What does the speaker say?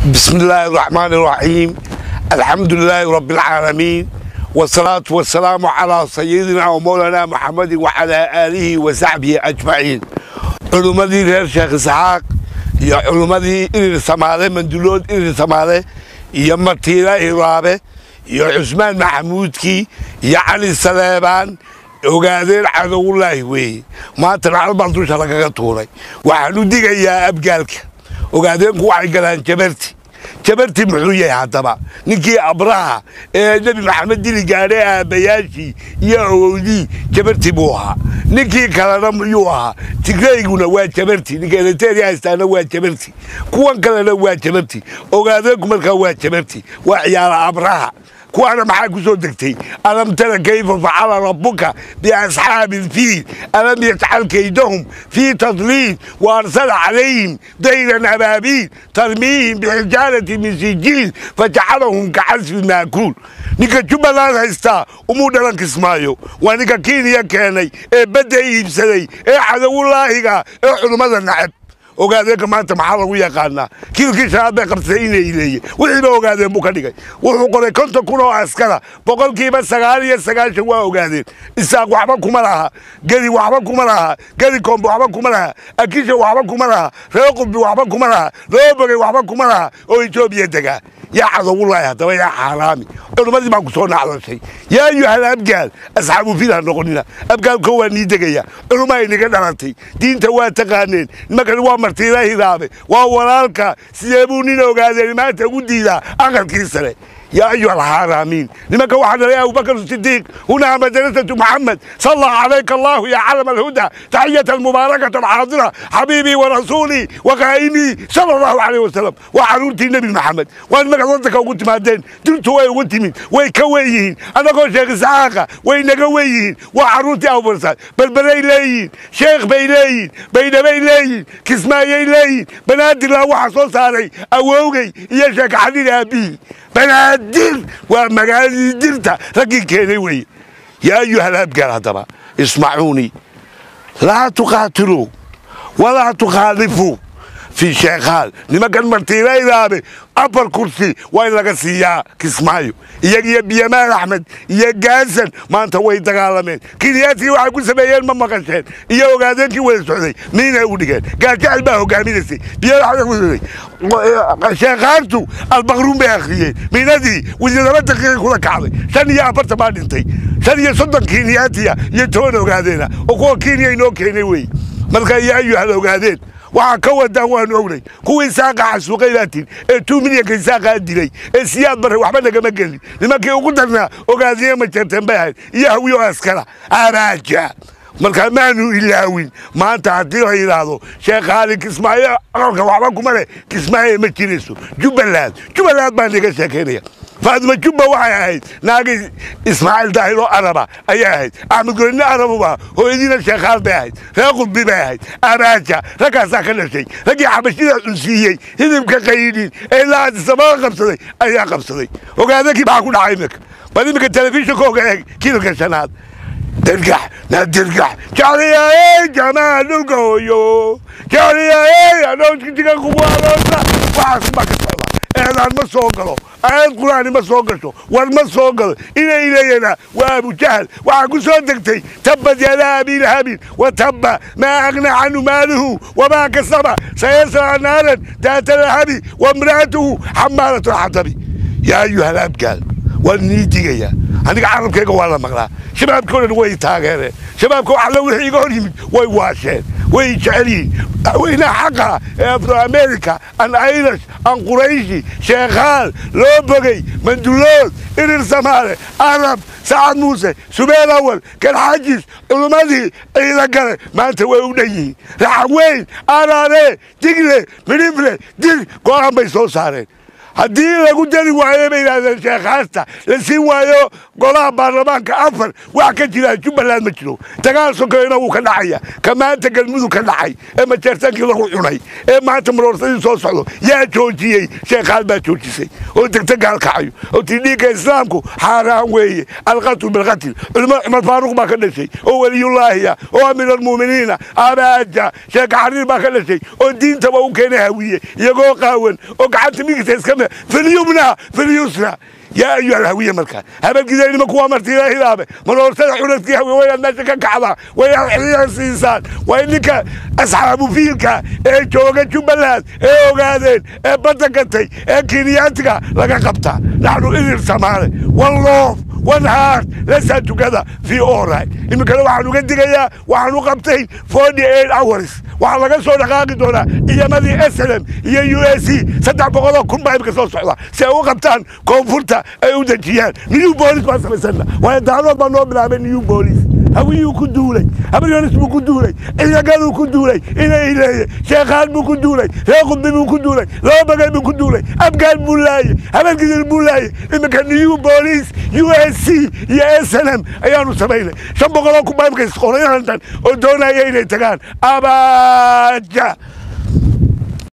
بسم الله الرحمن الرحيم الحمد لله رب العالمين والصلاة والسلام على سيدنا ومولانا محمد وعلى آله وصحبه أجمعين علمدي رير شيخ إسحاق يا علمدي إلي سمالة مندلود إلي سمالة يا مرتيرة إرابة يا عثمان محمودكي يا علي سليمان ogaadeen cadowullaahi weeye maantana halbaan dusha lagaga tuuray waxaan u digayaa abgaalka ogaadeenku waxay galaan jabarti jabarti muxuu yahay haddaba ninkii abraha ee nebi maxamed dili gaadhay aabbayaashii iyo awowdii jabarti buu ahaa ninkii kalena miyuu ahaa tigreyguna waa jabarti ninka eliteria haystaana waa jabarti kuwan kalena waa jabarti ogaadeenku markaa waa jabarti waa ciyaala abraha kuwaana maxaa ku soo degtay alam tara kayfa facala rabbuka biasxaabi ilfiil alam yajcal kaydahum fii tadliil waarsala calayhim dayran abaabiil tarmiihim bixijaarati min sijiil fajacalahum kacasfi maakuul ninka jubbaland haystaa umuu dhalan kismaayo waa ninka kenya keenay ee badda iibsaday ee cadowulaahiga ee culummada nacab ogaadeenka maanta maxaa lagu yaqaanaa kiilkii shanaad bay qabsatay inay ileeye wixiiba ogaadeen buu ka dhigay wuxuu qoray konton kun oo askara boqolkiiba sagaal iyo sagaashan waa ogaadeen isaaq waxba kuma laha gedi waxba kuma laha gedi kombe waxba kuma laha akisha waxba kuma laha reer qudbi waxba kuma laha loobogey waxba kuma laha oo etoobiya degaa yaa cadowullaahi haddaba yaa xaaraami culummadii baan ku soo nacdashay yaa ayuhal abgaal asxaabu fil ha noqonina abgaalko waa nii degaya culummaa inaga dhalatay diinta waa taqaaneen nimankani waa martiila hidaabe waa walaalka sidee buu nin ogaadeen maanta ugu diidaa aqalkii sare يا أيها الحرامين لما واحد يا أبو بكر الصديق هنا مدرسة محمد صلى عليك الله يا علم الهدى تحية المباركة الحاضرة حبيبي ورسولي وقائمي صلى الله عليه وسلم وحرورتي النبي محمد وأنا ما قصدك وقلت ما دين درت وين وقلت مين ويكويين أنا قلت شيخ إسحاق وين قويين وحرورتي أبو برسال بل بلي لين شيخ بيلين بين بيلين كسمايي لين بنادي الله وحصل صاري أووغي يا شيخ حديد أبي banaadir waa magaaladii dirta raggii keenay weye yaa ayuhal abgaal haddaba ismacuunii laa tuqaatiluu walaa tukhaalifuu fii sheekhaal nimankan martiilaydaabe afar kursi waa in laga siiyaa kismaayo iyagiyo biyamaal axmed iyo gaasan maanta way dagaalameen kiniyaadkii waxay ku sameeyeen ma maqasheen iyo ogaadeenkii wada socday miinay u dhigeen gaajacel baa hogaaminaysay biyamaal sheekhaantu albaqruun bay akhriyeen miinadii wasiirlaba daqiiqay kula kacday shan iyo afartan baa dhintay shan iyo soddon kiniyaatiya iyo toban ogaadeena oo kuwa kenya inoo keenay wey marka iyo ayuhal ogaadeen waxaa ka wadaan waanu ognay kuwii saaqa xasuuqay baatiin ee tuu milyanka saaqaa dilay ee siyaad barre waxba nagama gelin nimankii ugu darnaa ogaadiye ma jeerteen bay ahayd iyo hawiyo askara abaaja markaa maanu ilaawin maanta haddii la yidhaahdo sheekh haali kismaayo aqalka waxba kuma leh kismaayo ma jirayso jubbaland jubbaland baa naga sheekaynaya faadima jubba waxay ahayd naagii ismaaciil daahir oo araba ayay ahayd axmed goynne arabuba hooyadiina sheekhaal bay ahayd reer qudbi bay ahayd abaaja raggaasaa ka dhashay raggii xabashida cunsiiyey hidibka qaydhin ee ilaa adisababa qabsaday ayaa qabsaday ogaadakii maxaa ku dhacay iminka bal iminka telefishinka oga eeg kiilka shanaad dirgax na dirgax jacliyaey jamaa dhulka hooyo jacliyaey adhoontiga kubualoosa waxaas baa ka socda eedaan ma soo galo aayad qur-aani ma soo gasho war ma soo galo inay leeyana waa abujahal waxaa ku soo degtay tabbat yadaa abilahabin wa tabba maa agna canhu maaluhu wamaa kasaba sayasla naaran daata lahabi wamra'atuhu xamaalatu lxatabi yaa ayuha alabgaal waan nii digaya aniga carabkayga waa la maqlaa shabaabka o dhan way taageereen shabaabka alla wixii iga hor yimid way waasheen way jecel yihiin madaxweynaha xaqa ee afro america an irish an qurayshi sheekhaal loo bogey mandulood irir samaale arab sacad muuse subeel awal galxajis culummadii ciida gale maanta way u dhan yihiin raxaweyn araare digle midhifle dir go-aan bay soo saareen haddii lagu dari waayo bay yidhahdeen sheekhaasta la siin waayo golaha baarlamaanka afar wax ka jira jubbaland ma jiro dagaal sokeeyna wuu ka dhacaya ka maanta galmudug ka dhacay ee majeertaankii lagu cunay ee maanta maroorsadii soo socdo yaa joojiyey sheekhaal baa joojisay oo degta gaalkacayo oo tii dhiigga islaamku xaaraan weeye alqatlu bilqatl culimo cumar faaruq baa ka dhashay oo weliyullaahiya oo amiir almuuminiina abaaja sheeka xariir baa ka dhashay oo diintaba u keenay hawiye iyagoo qaawan oo gacanta migisa iska filyumna filyusna yaa ayuha alhawiye markaa habadgidaynima kuwa martiila hilaabe maroorsada curadkii hawiye wayaad meesha ka kacdaa wayaad xiriir siisaan waa in ninka asxaabu fiilka ee jooga jubbaland ee ogaadeen ee badda gatay ee kenyaatiga laga qabtaa naxnu idir samaale one love one heart lesaa tukada fi orai iminkana waxaan uga digayaa waxaan u qabtay forty eight hours waxaa laga soo dhaqaaqi doonaa ciidamadii slm iyo u s c saddex boqoloo kun baa imika soo socda si ay u qabtaan koonfurta ay u dejiyaan new boolis baan samaysana waayo daadood baa noo bilaabay new boolis hawiyuu ku duulay habaryonis buu ku duulay ciidagaduu ku duulay inay leeye sheekhaan buu ku duulay reer qudbi buu ku duulay laba bagay buu ku duulay abgaan buu laaye habeenkidir buu laaye iminka new boolis u s c iyo s n m ayaanu samaynay shan boqoloo kun baa imika isqorayahantan oo doonaya inay tagaan abaja